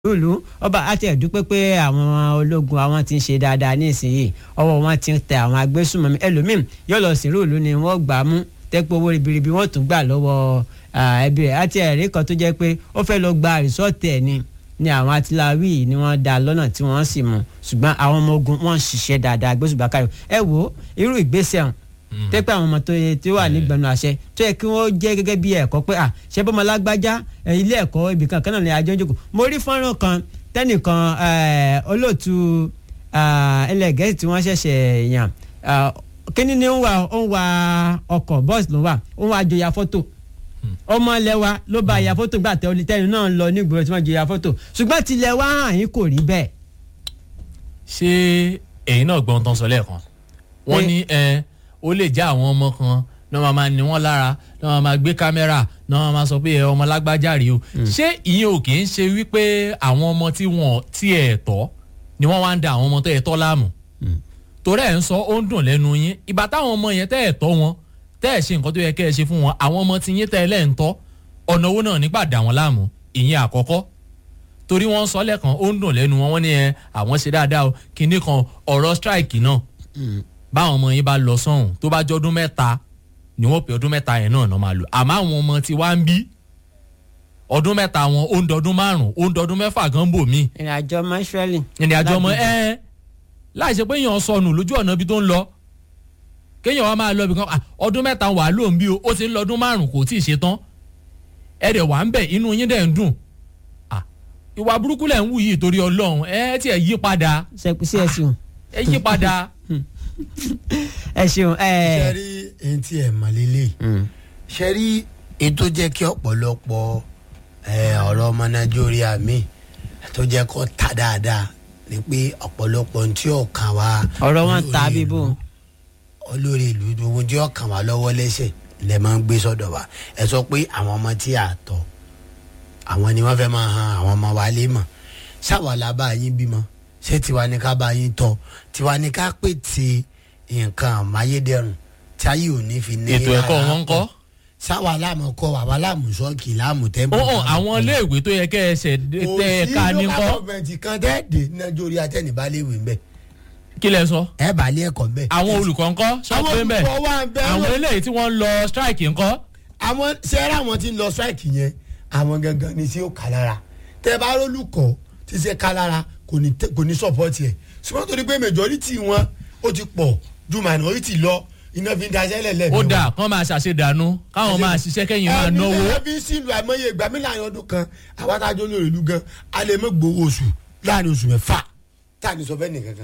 lùlù ọba àti ẹ̀dúpẹ́ pé àwọn ológun àwọn ti ń ṣe dáadáa nísìnyí ọwọ́ wọn ti ń tẹ àwọn agbésùnmọ̀mí ẹlòmíín yóò lọ sí lùlù ni wọ́n gbà á mú tẹ́pẹ́ owó ribiribi wọ́n tún gbà lọ́wọ́ ẹbí rẹ̀ àti ẹ̀rí kan tó jẹ́ pé ó fẹ́ lọ gba rìsọ́ọ̀tì ẹ̀ ni ni àwọn atiláwí ni wọ́n dá lọ́nà tí wọ́n sì mú ṣùgbọ́n àwọn ọmọ ogun wọ́n ń ṣiṣẹ́ dáadáa gbésùbà káyọ̀ ẹ wo irú ìgbésẹ̀ hàn tẹ́pẹ́ àwọn ọmọ tó yẹ tí ó wà nígbẹ̀nu àṣẹ tó yẹ kí wọ́n jẹ́ gẹ́gẹ́ bí ẹ̀kọ́ pé à ṣé bọ́mọ lágbájá ilé ẹ̀kọ́ ibì kan kan náà ni àjọ ń jókòó mo rí fọ́nrán kan tẹ́nìkan olóòtú ilẹ̀ gẹ̀ẹ́sì tí wọ́n ṣẹ̀ṣẹ̀ yàn kíní ni ó ń wa ó ń wa ọkọ̀ bọ́ọ̀sì ló wà ó ń wa jọya fọ́tò ọmọ ilẹ̀ wa ló bá ya fọ́tò gbà tẹ olùtẹ́ni náà lọ nígboro tí wọ́n jọya fọ́tò ṣùgbọ́n tilẹ̀ wa hàn yín kò rí bẹ́ẹ̀. ṣé èyí náà gbọ́n tán sọ lẹ́ẹ̀kan wọ́n ní ẹ ó lè já àwọn ọmọ kan náà máa máa ní wọn lára náà máa máa gbé kámẹ́rà náà máa máa sọ pé ẹ ọmọ lágbájá rí o ṣé ìyẹn ò kì í ṣe wípé àwọn ọmọ tí wọn tí ẹ tọ́ ni wọ́n wá ń da àwọn ọmọ tó ẹ tọ́ láàmú torí ẹ̀ ń sọ ó ń dùn lẹ́nu yín ìgbà táwọn ọmọ yẹn tẹ́ ẹ̀ tọ́ wọn tẹ́ ẹ̀ ṣe nǹkan tó yẹ kẹ́ ẹ ṣe fún wọn àwọn ọmọ tí yín tẹ́ ẹ lẹ́ ń tọ́ ọ̀nà owó náà nígbà dà wọ́n láàmú ìyẹn àkọ́kọ́ torí wọ́n sọ lẹ́ẹ̀kan ó ń dùn lẹ́nu wọn wọ́n ní ẹ àwọn ṣe dáadáa o kinní kan ọ̀rọ̀ strike náà báwọn ọmọ yín bá lọ sọ́hùn tó bá jọ́dún mẹ́ta ni wọ́n pè ọdún mẹ́ta yẹn náà náà máa lò àmọ́ àwọn ọmọ tí wá ń bí ọdún mẹ́ta wọn ó ń dọdún márùn-ún ó ń dọdún mẹ́fà gan bò mí. ìrìn àjò ọmọ israẹli. ìrìn àjò ọmọ ẹ láì ṣe pé èèyàn sọnù lójú ọ̀nà ibi tó ń lọ kéèyàn wá máa lọ ibì kan ọdún mẹ́ta wà ló ń bí o ó ti ń lọdún márùn-ún kò tí ì ṣe tán ẹ dẹ̀ wà ń bẹ̀ inú yín dẹ̀ ń dùn ìwà burúkú lẹ̀ ń wù yìí torí ọlọ́run ẹ tiẹ̀ yí padà sí ẹ ṣeun. ẹ yí padà. ẹ ṣeun. ṣe rí ẹni tí ẹ mọ̀ lélẹ̀ ṣe rí ètò jẹ́ kí ọ̀pọ̀lọpọ̀ ọ̀rọ̀ ọmọ nàìjíríà mi tó jẹ́ kó ta dáadáa ni pé ọ̀pọ̀lọpọ̀ tí ó kàn wá. ọ̀rọ̀ wọn ta bíbó. olórí ìlú ohun tí ó kàn wá lọ́wọ́ lẹ́sẹ̀ lẹ́ máa ń gbé sọ́dọ̀ wa ẹ sọ pé àwọn ọmọ tí a tọ́ àwọn ni wọ́n fẹ́ máa han àwọn ọmọ wa lé mọ̀ ṣáwa la bá yín bímọ ṣé tiwa ni ká bá yín tọ́ tiwa ni ká pète nǹkan àmáyédẹrùn tí ayé ò ní fi ní. ètò ẹ̀kọ́ wọn ń kọ́. sáwa láàmú kọ́ wàá láàmú sọ́ọ̀kì láàmú tẹ́ḿpù. ó hàn àwọn iléèwé tó yẹ kẹ́ ẹ ṣẹ̀ tẹ ẹ ká ní kò sí kọ́. local government kan tẹ́ẹ̀dẹ̀ nàìjíríà tẹ́nìbálẹ̀wé ń bẹ̀ kí lẹ sọ. ẹ bá lé ẹ̀kọ́ ń bẹ̀. àwọn olùkọ́ ńkọ́ sọ àwọn pé ń bẹ̀ olùkọ́ wà ń bẹ̀ àwọn eléyìí tí wọ́n ń lọ strike ńkọ́. àwọn sẹ́rẹ́ àwọn tí ń lọ strike yẹn àwọn gangan ni tí ó kà lára tẹ́ bá rólùkọ́ tí ṣe ká lára kò ní tẹ- kò ní support yẹ ṣùgbọ́n torí pé majority wọn ó ti pọ̀ ju minority lọ iná fi ń daṣẹ́ lẹ́lẹ́ ó dà kán máa ṣàṣedànù káwọn máa ṣiṣẹ́ kẹ́yìn máa náwó. ẹbí ẹbí sílùú àìmọye ìgbà mi láàrin ọdún kan àwọn adájọ́ lórí ìlú gan a lè mọ gbowó oṣù láàrin oṣù mẹ́fà tá a ní sọ fẹ́ nìkan kan.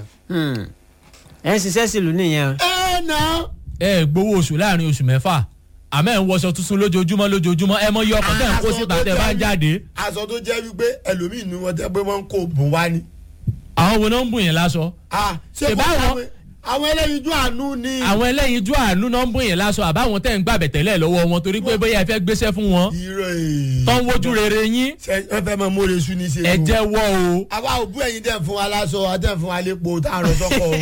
ẹ ń ṣiṣẹ́ sílùú nìyẹn. ẹ nà. ẹ gbowó oṣù láàrin oṣù mẹ́fà àmọ́ ẹ̀ ń wọṣọ tuntun lójoojúmọ́ lójoojúmọ́ ẹ mọ iye ọkọ̀ tẹ̀ ń kó síta tẹ̀ bá ń jáde. aṣọ tó jẹ́ wípé ẹlòmíì nu wọn tẹ́ pé wọ́n ń kó bùn wá ni. àwọn wo náà ń bùn yẹn láṣọ. Ah, ṣé Ṣèbá kò àwọn- àwọn- àwọn ẹlẹ́yinjú àánú ni. àwọn ẹlẹ́yinjú àánú náà ń bùn yẹn láṣọ àbáwọn tẹ̀ ń gbàbẹ̀ tẹ́lẹ̀ lọ́wọ́ wọn torí pé bóyá ẹ fẹ́ gbéṣẹ́ fún wọn. irọ́ èè. tán wojú rere yín ṣe ẹ fẹ́ mọ mórè sùn ní ṣe. ẹ jẹ́wọ́ o. àwa òbú ẹ̀yin tẹ̀ ń fún wa láṣọ àtẹ̀ ń fún wa lépo tá a rọ sọ́kọ̀ o.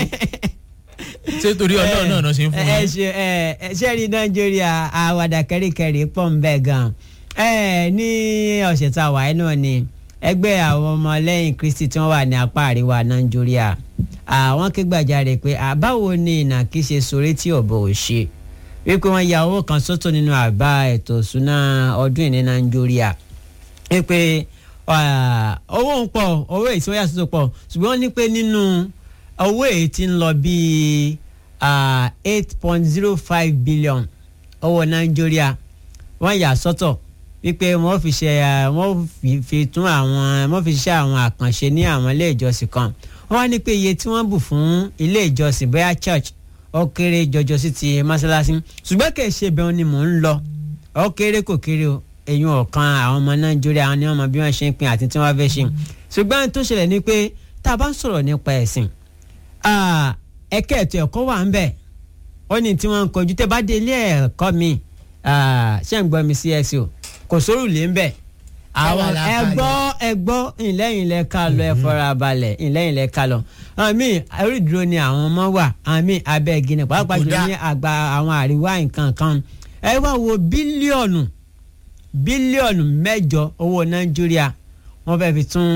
ṣé torí ọlọ́run náà náà ṣe ń fún ẹ yín. ṣe ẹ ẹ ṣe rí nàìjíríà àwàdà kẹríkẹrí pọ̀ ń bẹ̀ gan ẹ ní ọ̀sẹ̀ tá a wà náà ni ẹgbẹ́ àwọn ọmọlẹ́yìn kristi tí wọ́n wà ní apá àríwá nàìjíríà àwọn ké gbàjarè pé àbáwo ni ìnàkí ṣe sórí tí ọ̀bọ ò ṣe wípé wọ́n ya owó kan sọ́tọ̀ nínú àbá ètò ìṣúná ọdún ìní nàìjíríà wípé ah, owó ń pọ̀ owó èyí tí wọ́n yà sọ́tọ̀ pọ̀ ṣùgbọ́n wọ́n ní pé nínú owó èyí tí ń lọ bíi eight point zero five billion owó nàìjíríà wọ́n yà sọ́tọ̀ wípé wọ́n fi ṣe ah, wọ́n fi- fi tún àwọn wọ́n fi ṣe àwọn àkànṣe ní àwọn ilé ìjọsìn kan wọ́n wá ní pé iye tí wọ́n bù fún ilé ìjọsìn bóyá church ó kéré jọjọ sí ti mọ́ṣáláṣí ṣùgbọ́n kì í ṣe bẹ́ẹ̀ ni mò ń lọ ó kéré kò kéré o èyí ọ̀kan àwọn ọmọ nàìjíríà àwọn ni wọ́n mọ bí wọ́n ṣe ń pín àti tí wọ́n fẹ́ ṣe ṣùgbọ́n tó ṣẹlẹ̀ ni pé tá a bá ń sọ̀rọ̀ nípa ẹ̀sìn ah, ẹ̀ka ètò ẹ̀kọ́ wà ń bẹ̀ ó ní tí wọ́n ń kojú tẹ́ bá dé ilé ẹ̀kọ́ mi ah, ṣé ń gbọ́ mi sí ẹ̀sìn o kò sórùlé ń bẹ̀ àwọn Káwa la ẹ kalẹ̀. gbọ́ ẹ gbọ́ ìlẹ́yìn lẹ ká lọ ẹ fọra balẹ̀ ìlẹ́yìn lẹ ká lọ àwọn míì orí ìdúró ni àwọn ọmọ wà àwọn míì abẹ́ igi ni pàápàá jùlọ Kódà. ní àgbà àwọn àríwá nǹkan kan ẹ wá wo bílíọ̀nù bílíọ̀nù mẹ́jọ owó nàìjíríà wọ́n fẹ́ fi tún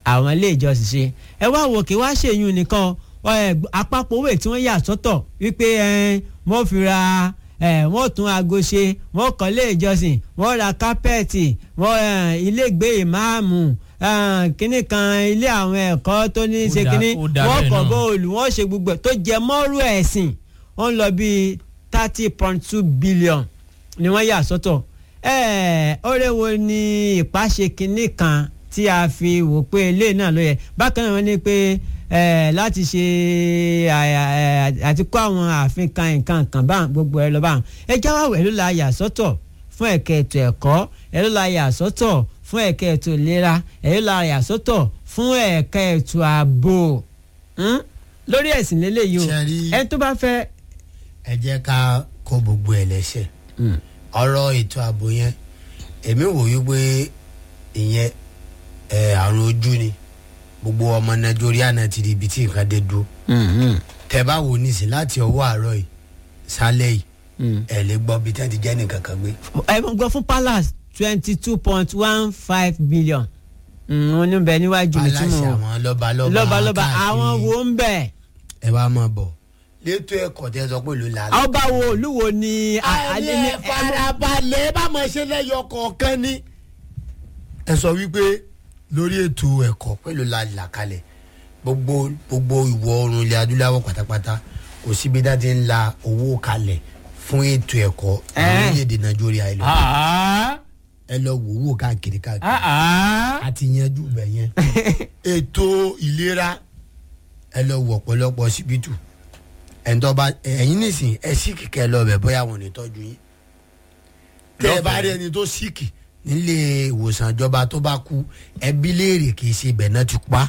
àwọn ilé ìjọsìn ṣe ẹ wá wò kí wá ṣèyún nìkan ẹ, àpapọ̀ owó tí wọ́n yà sọ́tọ̀ wípé ẹ, wọ́n fi ra ẹ, wọ́n tún aago ṣe wọ́n kọ́ ilé ìjọsìn wọ́n ra kápẹ́ẹ̀tì wọ́n ẹ, ilé ìgbé ìmáàmù ẹ, kínní kan ilé àwọn ẹ̀kọ́ tó ní í ṣe Ó dá- kínní ó dá wọ́n bẹ́ẹ̀ kọ́ náà. bóòlù wọ́n ṣe gbogbo ẹ̀ tó jẹ mọ́rú ẹ̀sìn wọ́n lọ bíi thirty point two billion ni wọ́n yà sọ́tọ̀ ẹ̀ẹ́ ọ̀rẹ́ wo ni ìpàṣẹ kínní kan tí a fi wò pé ilé náà ló yẹ bákan náà wọ́n ní pé ẹ̀ẹ́ láti ṣe àyà- ẹ̀, àti kó àwọn ààfin kan nǹkan kan bá gbogbo ẹ lọ bá ẹ jáwá wẹ̀ ló la yà sọ́tọ̀ fún ẹ̀ka ètò ẹ̀kọ́ ẹ ló la yà sọ́tọ̀ fún ẹ̀ka ètò ìlera ẹ ló la yà sọ́tọ̀ fún ẹ̀ka ètò ààbò Hmm? lórí ẹ̀sìn lélẹ́yìí o Ṣé rí- ẹni tó bá fẹ́ ẹ jẹ́ ká kó gbogbo ẹ̀ lẹ́sẹ̀ ọ̀rọ̀ ètò ààbò yẹn èmi wò wípé ìyẹn ẹ̀ àrùn ojú ni gbogbo ọmọ nàìjíríà náà ti di ibi tí nǹkan dé dúró tẹ bá wò nísìn láti ọwọ́ àárọ̀ yìí sálẹ̀ yìí ẹ̀ lè gbọ́ bí tẹ́ ti jẹ́ nìkan kan gbé ẹ mọ̀ gbọ́ fún palace twenty two point one five billion wọ́n ní bẹ níwájú mi tí aláṣẹ mo àwọn lọ́balọ́ba lọ́balọ́ba àwọn káàkiri. wo ń bẹ̀ ẹ wá máa bọ̀ létò ẹ̀kọ́ tẹ́ sọ pé ló la ọba wo olúwo ni a- a- àní ní- ẹ farabalẹ̀ bá máa ṣe lẹ́yọ kọ̀ọ̀kan ní. ẹ sọ wípé lórí ètò ẹ̀kọ́ pẹ̀lú la là kalẹ̀ gbogbo gbogbo ìwọ̀ oòrùn ilẹ̀ adúláwọ̀ pátápátá kò síbi dá ti ń la owó kalẹ̀ fún ètò ẹ̀kọ́ Ẹ́. orílẹ̀-èdè nàìjíríà ẹ lọ Ah, ẹ lọ wò wò káàkiri káàkiri ah, ah. àti yanjú bẹ̀ yẹn ètò ìlera ẹ lọ wọ ọ̀pọ̀lọpọ̀ síbítù ẹ̀ńtọ́ bá ẹ̀yin nísìn ẹ síkì kẹ́ ẹ lọ bẹ̀ bóyá wọn ò ní tọ́jú yín tẹ́ ẹ bá rí ẹni tó síkì nílé ìwòsàn ìjọba tó bá kú ẹbí léèrè kì í ṣe ibẹ̀ náà ti pa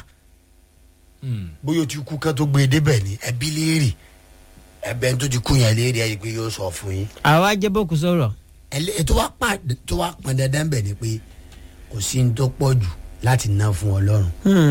Hmm. bóyá o ti kú kán tó gbé e débẹ̀ ní ẹbí léèrè ẹbẹ̀ tó ti kú yẹn léèrè ẹ̀ pé yóò sọ fún yín àwa jẹ́ bókù sọ̀rọ̀ ẹlẹ́ tó wá pa tó wá pọn dandan bẹ̀ ni pé kò sí ní tó pọ̀ jù láti ná fún ọlọ́run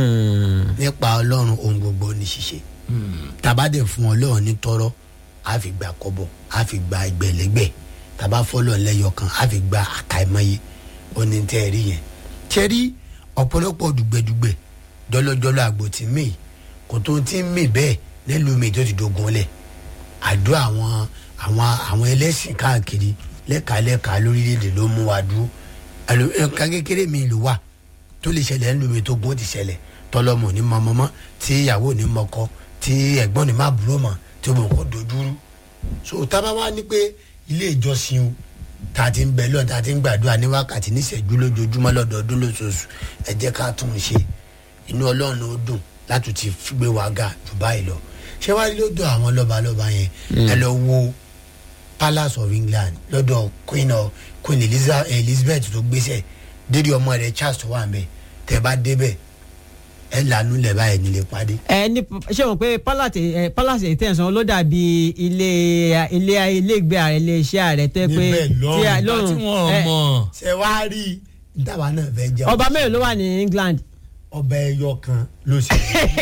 nípa ọlọ́run ohun gbogbo ní ṣíṣe tabadẹ fún ọlọ́run ní tọrọ a fi gba kọ́bọ̀ a fi gba ẹgbẹ̀lẹ́gbẹ̀ taba fọlọ́ lẹ́yọ kan a fi gba àkàìmọye oní tẹ́ ẹ rí yẹn tẹ́ rí ọ̀pọ̀lọpọ̀ dùgbẹ̀dùgbẹ̀ jọlọjọlọ àgbò tí mì kò tó ti ń mì bẹ́ẹ̀ nílùú mi tó ti dogun lẹ̀ àdó àwọn àwọn àwọn ẹlẹ́sìn káàkiri lẹ́kàlẹ́kà lórílẹ̀‐èdè ló mú wa dúró àlò nǹkan kékeré mi ló wà tó lè ṣẹlẹ̀ ńlú mi tó gún ti ṣẹlẹ̀ tọlọmọ ní mọ mọmọ tí ìyàwó ní mọkọ tí ẹ̀gbọ́n ní má búrò mọ tí mo kò dojúrú so tábà wá ní pé ilé ìjọsìn o tá a ti ń bẹ lọ tá a ti ń gbàdúrà ní wákàtí níṣẹ́jú lójoojúmọ́ lọ́dọọdún lóṣooṣù ẹ jẹ́ ká tún un ṣe inú ọlọ́run ó dùn láti ti gbé wa ga jù báyìí lọ ṣé wàá rí lọ́dọ̀ àwọn lọ́balọ́ba yẹn ẹ lọ wo palace of england lọ́dọ̀ queen of queen Eliza- elizabeth tó gbéṣẹ́ dédé ọmọ rẹ̀ charles tó wà ń bẹ̀ tẹ́ bá débẹ̀ ẹ lànà lẹ̀ báyìí nílé pàdé. ẹ ní ṣé o mọ̀ pé palace ẹ palace ìtẹ̀sán ló dàbí ilé ilé ilé ìgbé ààrẹ ilé iṣẹ́ ààrẹ tó yẹ pé Níbẹ̀ lọ́rùn. tí a- ìgbà tí wọ́n ẹ, mọ̀ ṣe wá rí i dábàá náà fẹ́ jẹ́ ọba mélòó ló wà ní england ọba ẹyọ kan ló ṣe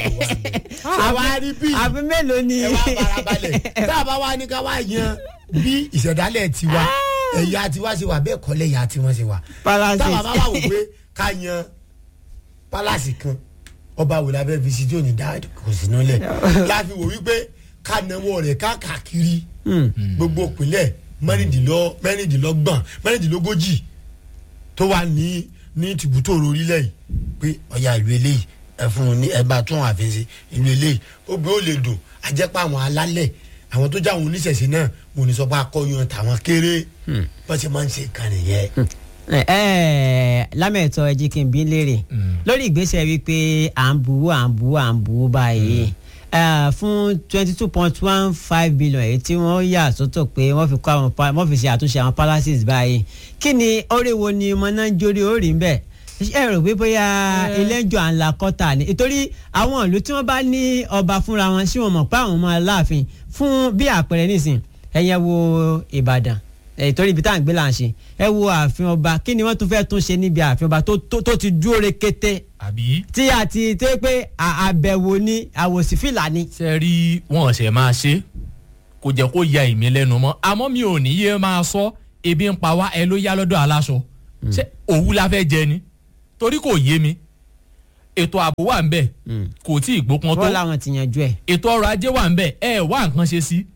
ṣe wá rí bí àfi mélòó ni ẹ wá farabalẹ̀ tá a bá wá ní ká wá yan bí ìṣẹ̀dálẹ̀ tiwa ẹ̀yà tiwa ṣe wà bẹ́ẹ̀ kọ́lẹ̀ ẹ̀yà tiwọn ṣe wà palace táwa bá wà wò pé ká yan pálásì kan ọba wò lábẹ́ fi sí tí ò ní dá kò sí nílẹ̀ láfi wò wípé ká náwó rẹ̀ káàkiri Hmm. gbogbo ìpínlẹ̀ mẹ́rìndínlọ́ mẹ́rìndínlọ́gbọ̀n mẹ́rìndínlógójì tó wà ní ní tìbútòrò orílẹ̀ yìí pé ọ̀yà ìlú eléyìí ẹ fún un ní ẹ bá tún àfin sí ìlú eléyìí ó gbé ó lè dùn àjẹpọ̀ àwọn alálẹ̀ àwọn tó jáwọn oníṣẹ̀ṣe náà mo ní sọ pé akọ́yàn tàwọn kéré bọ́n ṣe máa ń ṣe ìkànnì yẹn. ẹ ẹ lámẹ̀tọ́ ẹjí kí n bí léèrè lórí ìgbésẹ̀ wípé à ń buwó à ń buwó à ń buwó báyìí ẹ, fún twenty two point one five billion èyí tí wọ́n yà sọ́tọ̀ pé wọ́n fi kọ́ àwọn pa- wọ́n fi ṣe àtúnṣe àwọn palaces báyìí kí ni oríwo ni ọmọ náà ń jórí orí ń bẹ̀ ẹ rò pé bóyá ilé ń jọ à ń la kọ́tà ni nítorí àwọn ìlú tí wọ́n bá ní ọba fúnra wọn sí wọn mọ̀ pé àwọn ọmọ aláàfin fún bí àpẹẹrẹ nísìn ẹ̀yẹ wo Ìbàdàn ẹ̀ torí ibi tá à ń gbé là ń ṣe ẹ wo ààfin ọba kí ni wọ́n tún fẹ́ tún ṣe níbi ààfin ọba tó tó tó ti dúró rekete àbí tí a ti tó yẹ pé à- àbẹ̀wò ni àwòsífìlà ni. ṣe rí wọn ṣe máa ṣe kò jẹ́ kó ya ìmí lẹ́nu mọ́ àmọ́ mi ò ní yé máa sọ ebi ń pa wá ẹ ló yá lọ́dọ̀ aláṣọ ṣé òwú la fẹ́ jẹ ni torí kò yé mi ètò ààbò wà ń bẹ̀ kò tí ì gbópọn tó wọ́n làwọn ti yanjú ẹ̀. ètò ọrọ̀ ajé wà ń bẹ̀ ẹ wá nǹkan ṣe sí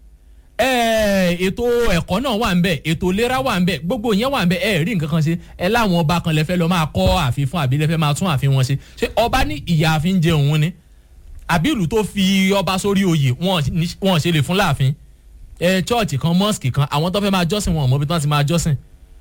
ẹ ètò ẹ̀kọ́ náà wà ń bẹ̀ ètò ìlera wà ń bẹ̀ gbogbo yẹn wà ń bẹ̀ ẹ rí nǹkan kan ṣe ẹ láwọn ọba kan lẹ fẹ́ lọ máa kọ́ ààfin fún àbí lẹ fẹ́ máa tún ààfin wọn ṣe ṣé ọba ní ìyá ààfin jẹ òun ni àbí ìlú tó fi ọba sórí oyè wọn ní- wọn ṣe lè fún láàfin ẹ chọọchì kan mọ́ọ̀sì kan àwọn tó fẹ́ máa jọ́sìn wọn ò mọ̀ bí wọ́n ti máa jọ́sìn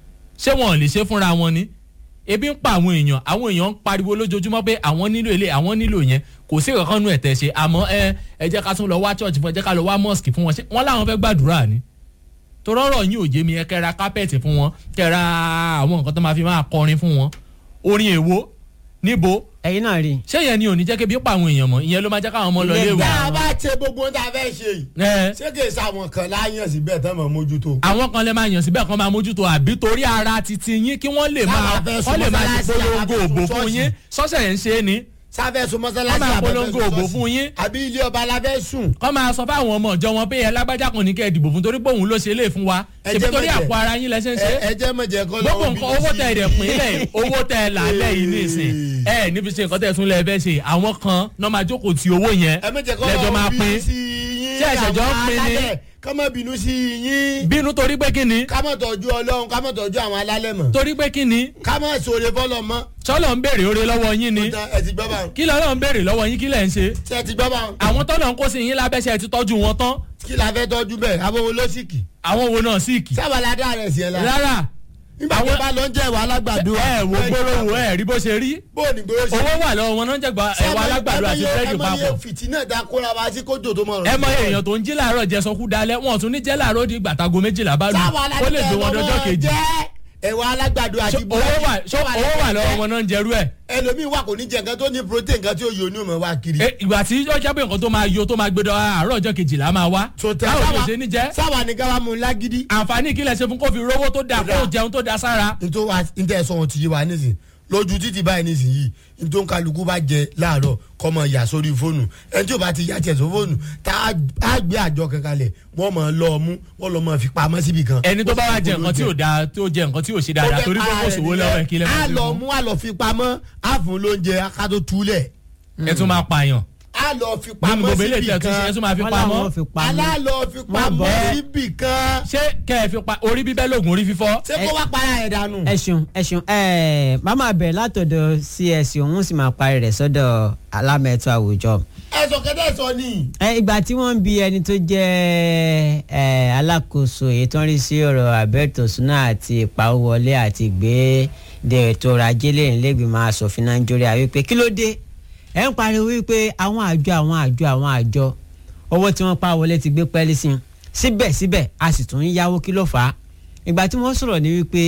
ṣé wọn ò lè ṣe fúnra wọn ni ebi ń pa àwọn èèyàn àwọn èèyàn ń pariwo lójoojúmọ́ pé àwọn nílò ilé àwọn nílò yẹn kò sí kankan nù ẹ̀tẹ̀ ṣe àmọ́ ẹ ẹ jẹ́ ká tún lọ wá church fún ẹ jẹ́ ká lọ wá mosque fún wọn ṣé wọ́n láwọn fẹ́ gbàdúrà ni torọ́rọ̀ yín ò yé mi ẹ kẹ́ra kápẹ́ẹ̀tì fún wọn kẹ́ra àwọn nǹkan tó máa fi máa kọrin fún wọn orin èwo níbo ẹ̀yin náà rí i. ṣé yẹn ni ò ní jẹ́ kébi pa àwọn èèyàn mọ́ ìyẹn ló máa jẹ́ káwọn ọmọ lọ Ilé léwu. ìgbà. tá a bá ṣe gbogbo ohun tá a fẹ́ ṣe yìí ẹ ṣé kì í ṣàwọn kan láyàn síbẹ̀ tán mọ̀ mójútó. àwọn kan lè máa yàn síbẹ̀ kan máa mójútó àbí torí ara titi yín kí wọ́n lè máa Sábà fẹ́ sún wọ́n lè máa ṣe mọ́sálásí, polongo àbá fẹ́ òbò sún fún ṣọ́ọ̀ṣì. yín sọ́sẹ̀ yẹn ń ṣe é ni sáfẹ́ sun mọ́sálásí Wọ́n máa àbẹ́ fẹ́ polongo sun òbò ṣọ́ọ̀ṣì. fún yín. àbí ilé ọba la fẹ́ sùn. kọ́ máa sọ fáwọn ọmọ ìjọ wọn pé ẹ lágbájá kan ní kẹ́ ẹ dìbò fún torí pé òun ló ṣe lé fún wa Ẹ ṣèbí jẹ́ torí mọ̀jẹ̀. àpò ara yín lẹ ṣe ń ṣe ẹ ẹ jẹ́ mọ̀jẹ̀ kọ́ gbogbo lọ́wọ́ nǹkan owó tẹ ẹ̀dẹ̀ pín lẹ̀ owó tẹ ẹ làálẹ̀ yìí ní ìsìn ẹ níbi ṣe nǹkan tẹ tún lẹ fẹ́ ṣe àwọn kan náà máa jókòó ti owó yẹn ẹ mọ̀jẹ̀ kọ́ lẹ́jọ́ máa lọ́wọ́ pín bínú sí yín Ṣé ẹ̀ṣẹ̀ jọ ń àwọn pín ni? alálẹ̀ ká má bínú sí yín bínú torí pé kí ni ká má tọ́jú ọlọ́run ká má tọ́jú àwọn alálẹ̀ mọ̀ torí pé kí ni ká má sòrè fọlọ́ mọ́. sọlọ ń béèrè oore lọ́wọ́ yín ni Ó tán, ẹ ti gbọ́ bá wọn. kí lọ́lọ́ ń béèrè lọ́wọ́ yín kí lẹ̀ ń ṣe ṣé ẹ ti gbọ́ bá wọn. àwọn tọ́lọ̀ ń kó sí yín lábẹ́sẹ̀ ti tọ́jú wọn tán kí la fẹ́ tọ́jú bẹ́ẹ̀ abọ́wọ́ ló sì kì. àwọn wo náà sì kì sábà la dá rẹ̀ sí ẹ la. rárá nígbà tó àwọn- bá lọ ń jẹ́ ìwà alágbàdo. ẹ wo gbólóhùn ẹ rí bó ṣe rí bó o ní gbóró ṣe. owó wà lọ́wọ́ wọn náà ń jẹ̀gbọ́ ẹ̀wà alágbàdo àti búrẹ́dì ẹ mọ papọ̀ iye fìtínà dá kóra wa sí kójò tó mọ̀ ẹ mọ èèyàn tó ń jí làárọ̀ jẹ sọkú dalẹ̀ wọn ò tún ní jẹ́ làárọ̀ di gbàtàgò méjìlá bá lù sábà ó lè gbé wọn dọjọ́ kejì ẹ̀wà alágbàdo àti Ṣó- owó wà ṣó owó wà lọ́wọ́ wọn náà ń jẹrú ẹ̀ ẹlòmíín wà kò ní jẹ nǹkan tó ní protein nǹkan tí ó yọ ní òmò wa kiri. Eh, ìgbà tí ó jẹ́ pé nǹkan tó máa yọ tó máa gbé dọ̀ àárọ̀ ọjọ́ kejìlá máa wá tó tẹ báwo ló ṣe ní jẹ́ sáwà ní káwá mu lágídí. àǹfààní kí lẹ ṣe fún kó fi rówó tó dáa kó jẹun tó dáa sára nítorí wa níta ẹ̀ sọ wọn ti yé wa nísìn lójú títì báyìí nísìn yìí nítorí kálukú bá jẹ láàárọ̀ kọ́ mọ yà sórí fóònù ẹni tí ò bá ti yà tiẹ̀ sórí fóònù tá a gbé àjọ kankan lẹ̀ wọ́n mọ̀ ọ́ lọ mú wọ́n lọ mọ̀ fi pamọ́ síbi kan. ẹni tó bá wá jẹ nǹkan tí ò dáa tó jẹ nǹkan tí ò ṣe dáadáa torí pé kò sówó lọ́wọ́ ẹ̀ kí lẹ́ a máa ṣe lọ fún mú a lọ fi pamọ́ a fún lóúnjẹ ká tó túlẹ̀ ẹ tún máa pààyàn a lọ fi nínú pamọ́ gbogbo ilé síbi ìtẹ̀ tún ṣe ẹ kan tún máa fi wọ́n pamọ́ làwọn fi pamọ́. alálọ fi pamọ́ bọ́. síbi kan ṣé kẹ́ ẹ fi pa orí bíbẹ́ lóògùn orí fífọ́ ṣé kó wá para ẹ̀ dànù. ẹ ṣeun ẹ ṣeun ẹ màmá bẹ̀rẹ̀ látọ̀dọ̀ cs òun sì máa parí rẹ̀ sọ́dọ̀ alámẹ̀tọ́ àwùjọ. ẹ̀sọ̀ kẹ́tẹ́ sọ ni. ẹ ìgbà tí wọ́n ń bi ẹni tó jẹ́ ẹ alákòóso èyí tó ń rí sí ọ̀rọ̀ abẹ́tòsúná àti ìpawówọlé àti ìgbéde ètò ọrọ̀ ajé lẹ́yìn lẹ́gbìmọ̀ asòfin nàìjíríà wípé kí ló dé ẹ ń pariwo wípé àwọn àjọ àwọn àjọ àwọn àjọ owó tí wọ́n pa wọlé ti gbé pẹ́ẹ́lí sí i síbẹ̀síbẹ̀ a sì tún ń yáwó kí ló fà á ìgbà tí wọ́n sọ̀rọ̀ ní wípé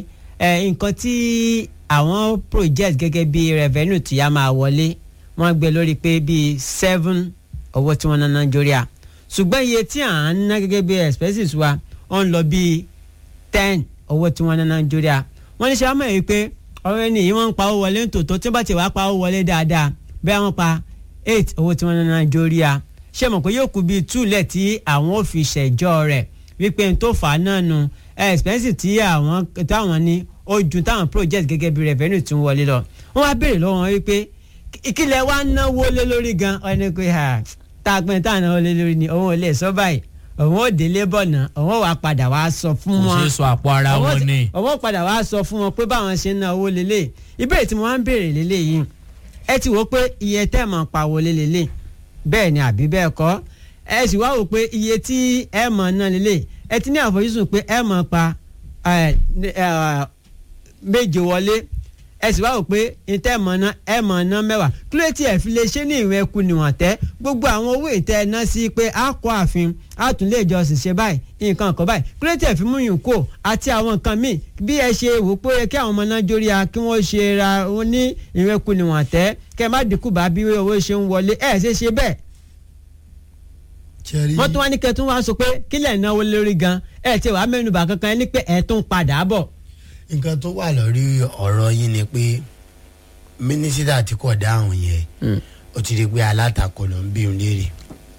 ẹ nǹkan tí àwọn project gẹ́gẹ́ bí revenue tí a máa wọlé wọ́n gbé lórí pé bíi seven owó tí wọ́n ná nàìjíríà ṣùgbọ́n iye tí à ń ná gẹ́gẹ́ bí expenses wa ó ń lọ bíi ten owó tí wọ́n ná nàìjíríà wọ́n ní ṣe àmọ́ yìí pé ọ̀rọ̀ ẹni yìí wọ́n ń pa owó wọlé nítòótọ́ tí wọ́n bá ti wá pa owó wọlé dáadáa bẹ́ẹ̀ wọ́n pa eight owó tí wọ́n ná nàìjíríà ṣé mọ̀ pé yóò kú bíi two lẹ̀ tí àwọn ò fi ṣẹ̀jọ́ rẹ̀ wípé n tó fà á náà nu expenses tí àwọn táwọn ní ó ju táwọn project gẹ́gẹ́ bí revenue tí ń wọlé lọ wọ́n wá béèrè lọ́wọ́ wọn wípé ìkìlẹ̀ wa náwó lé lórí gan ọ̀nà pé ha tá a pín tá a náwó lé lórí ni òun ò lè sọ báyìí òun ò délé bọ̀nà òun ò wá padà wá sọ fún kò wọn ṣeé sọ àpò ara Òun wọn ti- ni òun ò padà wá sọ fún wọn pé báwọn ṣe ń ná owó lélẹ̀ ìbéèrè tí mo wá ń béèrè lélẹ̀ yìí ẹ ti wò ó pé iye tẹ́ ẹ̀ mọ̀ pa wọlé lélẹ̀ bẹ́ẹ̀ ni àbí bẹ́ẹ̀ kọ́ ẹ sì wá wò pé iye tí ẹ mọ̀ ná lélẹ̀ ẹ ti ní àfojúsùn pé ẹ mọ̀ pa ẹ, ẹ, méje wọlé ẹ sì wá wò pé ìtẹ́ mọ̀ ná ẹ mọ̀ ná mẹ́wàá kí ló tí ẹ fi lè ṣe ní ìwé ẹkú níwọ̀n tẹ́ gbogbo àwọn owó ìtẹ́ ẹ ná sí pé a kọ́ ààfin a tún lè jọ ṣiṣẹ́ báyìí nǹkan kan báyìí kí ló tí ẹ fi mú yùn kó àti àwọn nǹkan míì bí ẹ ṣe wò pé ó yẹ kí àwọn ọmọ náà jórí a kí wọ́n ṣe ra wọn ní ìwé ẹkú níwọ̀n tẹ́ kẹ́ ẹ má dínkù bá bí owó ṣe ń wọlé ẹ ṣe ṣe bẹ́ẹ̀ Ṣẹ́rí- wọ́n tún wá ní kẹ́ tún wá sọ pé kílẹ̀ náwó lórí gan ẹ ti wàá mẹ́nubà kankan ẹ ní pé ẹ tún padà bọ̀ nǹkan tó wà lórí ọ̀rọ̀ yín ni pé mínísítà tí kò dáhùn yẹn ó ti di pé alátakò ló ń bí òun léèrè.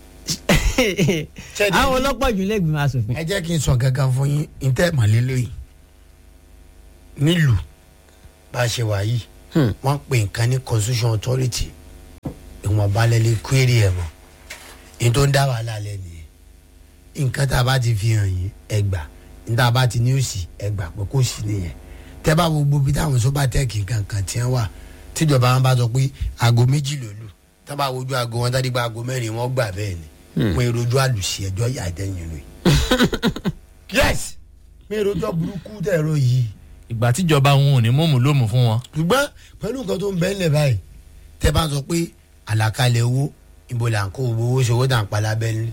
Ṣẹ́ni- àwọn ọlọ́pàá jù lẹ́gbẹ̀ẹ́ asòfin. ẹ jẹ́ kí n sọ gangan fún yín ntẹ́ mọ̀lélẹ́ yìí nílùú bá a ṣe wà yìí Hmm. wọ́n pè nǹkan ní constitution authority ìwọ̀n balẹ̀ lè query ẹ̀ mọ́ ní tó ń dá wàhálà lẹ́ nìyẹn nǹkan tá a bá ti fi hàn yín ẹgbà ní tá a bá ti ní òsì ẹgbà pé kò sí nìyẹn tẹ́ bá wo gbogbo bí táwọn sọ́bàtẹ́ẹ̀kì kankan tí wọ́n wà tíjọba wọn bá sọ pé aago méjì ló lù tá a bá wojú aago wọn tá a dígbà aago mẹ́rin wọn gbà bẹ́ẹ̀ ni wọn èròjú àlùsí ẹjọ́ yà dẹ́yìn rẹ̀ yes mi èròjọ́ burúkú tẹ̀rọ yìí ìgbà tíjọba wọn ò ní mọ̀mú lómù fún wọn. ṣùgbọ́n pẹ̀lú nǹkan tó ń bẹ́ẹ̀ lẹ̀ báyìí tẹ́ bá sọ pé àlàkalẹ̀ owó ibo là ń kó owó ṣòwò tà ń pa lábẹ́lẹ́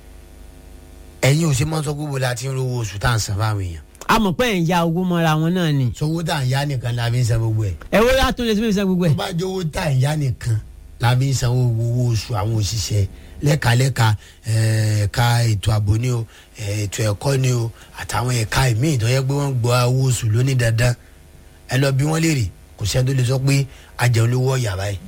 ẹ̀yin ò ṣe máa ń sọ pé ibo la ti ń rówó oṣù tá à ń san fáwọn èèyàn a mọ̀ pé ẹ̀ ń ya owó mọ́ra wọn náà ni sọwọ́ tá à ń yá nìkan la fi ń san gbogbo ẹ̀ ẹ wo yàtọ̀ lè sọ́mọ́ ìṣẹ́ gbogbo tó ẹ̀. bá jẹ́ owó tá à ń yá nìkan la fi ń san owó oṣù àwọn òṣìṣẹ́ lẹ́kalẹ́ka ẹ̀ka ètò ààbò ni o eh, ètò ẹ̀kọ́ ni o àtàwọn ẹ̀ka ìmíì tó yẹ pé wọ́n gbọ́ owó oṣù lóní dandan ẹ lọ bí wọ́n léèrè kò sẹ́ni tó lè sọ pé ajẹun lówó ọ̀yà báyìí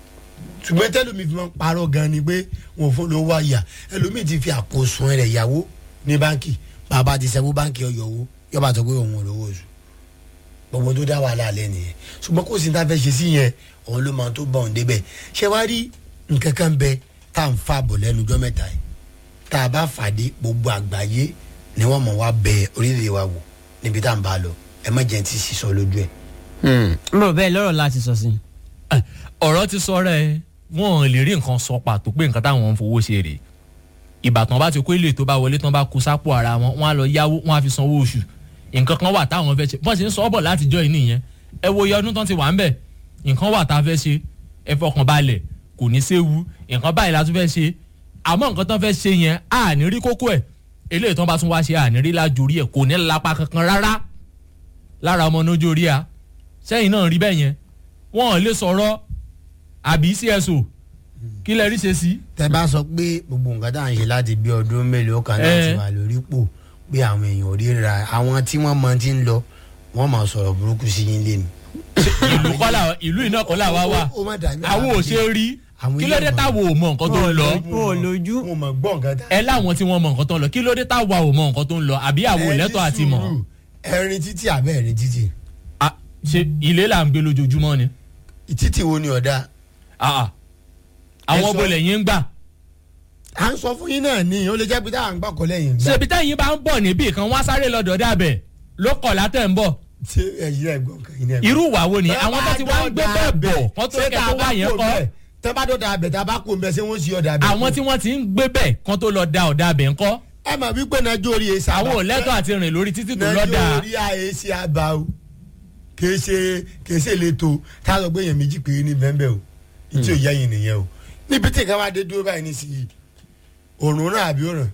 ṣùgbọ́n tẹ́lómi fi máa ń parọ́ gan ni pé wọn ò fún lówó ọ̀yà ẹlòmíì ti fi àkóso rẹ̀ yàwó ní báńkì bàbá ti sẹ́wó báńkì ọ̀yọ̀ owó yọba sọ pé òun ò lówó oṣù gbogbo tó dá wàhálà alẹ́ nìyẹn ṣùgbọ́n kò sí ní ta fẹ́ ṣe sí yẹn òun ló máa tó bọ̀ ń débẹ̀ ṣé wàá rí nǹkan kan bẹ tá à ń fa bọ̀ lẹ́nu ọjọ́ mẹ́ta yìí tá a bá fàdé gbogbo àgbáyé ni wọ́n mọ̀ wá bẹ orílẹ̀-èdè wa wò níbi tá à ń bá a lọ ẹ má jẹ́ ti sísọ lójú ẹ̀. n bọ̀ bẹ́ẹ̀ lọ́rọ̀ láti sọ sí i. Eh, ọ̀rọ̀ ti sọ rẹ̀ wọ́n lè rí nǹkan sọ pàtó pé nǹkan táwọn ń fowó ṣe rèé ìbátan bá ti kó ilé tó bá wọlé tán bá kó sápò ara wọn wọn á lọ yáwó wọn á fi sanwó oṣù nǹkan kan wà táwọn fẹ́ ṣe bọ́n ṣe ń sọ ọ́ bọ̀ látijọ́ yìí nìyẹn ẹ wo iye ọdún tán ti wà ń bẹ̀ nǹkan wà tá a fẹ́ ṣe ẹ fọkàn balẹ̀ kò ní séwu nǹkan báyìí la tún fẹ́ ṣe àmọ́ nǹkan tán fẹ́ ṣe yẹn à ní rí kókó ẹ̀ eléyìí tán bá tún wá ṣe à ní rí lájorí ẹ̀ kò ní lápá kankan rárá lára ọmọ nójú orí a sẹ́yìn náà rí bẹ́ẹ̀ yẹn wọn ò lè sọ̀rọ̀ àbí cso kí lẹ rí ṣe sí. tẹ bá sọ pé gbogbo nǹkan tá à ń ṣe láti bí ọdún mélòó kan náà ti Eh. wà lórí pò pé àwọn èèyàn ò ríra àwọn tí wọ́n mọ ti ń lọ wọ́n máa sọ̀rọ̀ burúkú sí yín lé ni. ìlú kọ́là ìlú iná kọ́là wá wà Ó- ó má dàbí àwọn ò ṣe rí Àwọn kí ló dé ilé táwọn ò mọ nǹkan tó ń lọ wọn ò lójú. mo mọ̀ gbọ́ nǹkan tá. ẹ láwọn tí wọ́n mọ nǹkan tó ń lọ kí ló dé táwa ò mọ nǹkan tó ń lọ àbí àwọn ò lẹ́tọ̀ọ́ àti mọ̀ ẹrin títí àbẹ́ ẹrin títí Ah, ṣe ilé là ń gbé lójoojúmọ́ ni títí wo ni ọ̀dà Ah, ah. àwọn Ẹ sọ- bolẹ̀ yín ń gbà à ń sọ fún yín náà ni ó lè jẹ́ pé táwọn gbà kọ́ lẹ́yìn gbà. ṣèbí tẹ́yìn bá ń bọ̀ níbì kan wá sáré lọ́dọ̀ dàbẹ̀ ló kọ̀ látẹ̀ ń bọ̀ ṣé ẹ̀yin náà gbọ́ nǹkan yín náà. irú ìwà wo ni àwọn tó ti wá ń gbé bẹ́ẹ̀ bọ̀ kán tó kẹ́ tó wá yẹn kọ́ tẹ́ bá dọ̀dà abẹ tá a bá kó mbẹ ṣé wọ́n sì ọ̀dà abẹ. àwọn tí wọ́n ti ń gbé bẹ́ẹ̀ kán tó lọ da ọ̀dà abẹ̀ ńkọ́ ẹ mà wípé nàìjíríà yìí sábà. àwọn ò lẹ́tọ̀ọ́ àti rìn lórí títí tó lọ́dà nàìjíríà yìí ṣe àbá o kìí ṣe kìí ṣe lẹ́tọ̀ tá a lọ gbé yẹn méjì péré ní bẹ́ẹ̀ bẹ́ẹ̀ o ìtí ò yá yín nìyẹn o níbi tí nǹkan bá dé dúró báyìí nísìnyí òrùn ràn àbí òrùn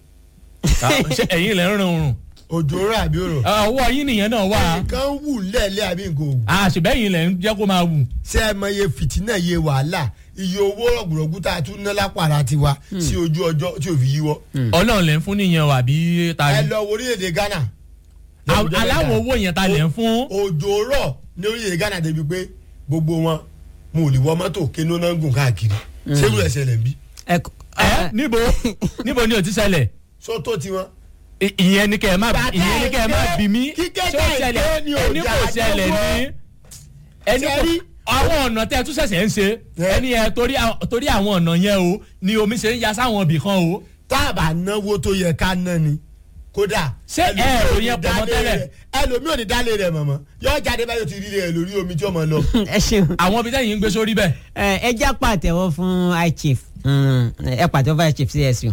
ṣé ẹ̀yin lẹ́ ń rìn òrùn òjò ràn àbí òrùn ọwọ́ yín nìyẹn náà wà nǹkan wù lẹ́ẹ̀lẹ́ àbí nǹkan òwù àṣìbẹ́yìn lẹ́ ń jẹ́ kó máa wù ṣé ẹ mọ iye fìtínà iye wàhálà iye owó rọ̀gùrọ̀gù tá a tún ná lápàrà tiwa sí ojú ọjọ́ tí ò fi yíwọ́ ọlọ́run lẹ́ ń fún nìyẹn o àbí ta ẹ ni lọ wo orílẹ̀-èdè Ghana Al- aláwọ̀ owó yẹn ta lẹ́ ń fún òjò rọ̀ ní orílẹ̀-èdè Ghana débi pé gbogbo wọn mo ò lè wọ mọ́tò kéno náà ń gùn káàkiri ṣérú ẹsẹ̀ lẹ̀ ń bí ẹ kọ- ẹ ẹ- níbo níbo ni o ti ṣẹlẹ̀ sọ́tò tiwọn. I- ìyẹn ni kẹ́ ẹ má ìyẹn ni kẹ́ ẹ má Bàtà bí mi kíkẹ́ ṣé ó ká ṣẹlẹ̀ ìké ni ò ẹni kò jà ṣẹlẹ̀ lọ́wọ́. ní ẹni kò Ṣẹ́rí. àwọn ọ̀nà tẹ́ ẹ tún ṣẹ̀ṣẹ̀ ń ṣe Ẹ. ẹni ẹ torí àwọn- torí àwọn ọ̀nà yẹn o ni omi ṣe ń ya sáwọn ibì kan o tá a bá náwó tó yẹ ká ná ni kódà. Ṣé ẹlòmíì ẹ ò rò ní yẹn pọ̀ mọ́ dálé tẹ́lẹ̀? rẹ̀- ẹlòmíì ò ní dálé rẹ̀ mọ̀mọ́ yóò jáde báyìí ó ti rí rẹ̀ lórí omi tí ó mọ̀ lọ. ẹ ṣeun àwọn ibi tẹ́yìn ń gbé sórí bẹ́ẹ̀ ẹ ẹ já pàtẹ́wọ́ fún high chief Mm, ẹ pàtẹ́wọ́ fún high chief csu.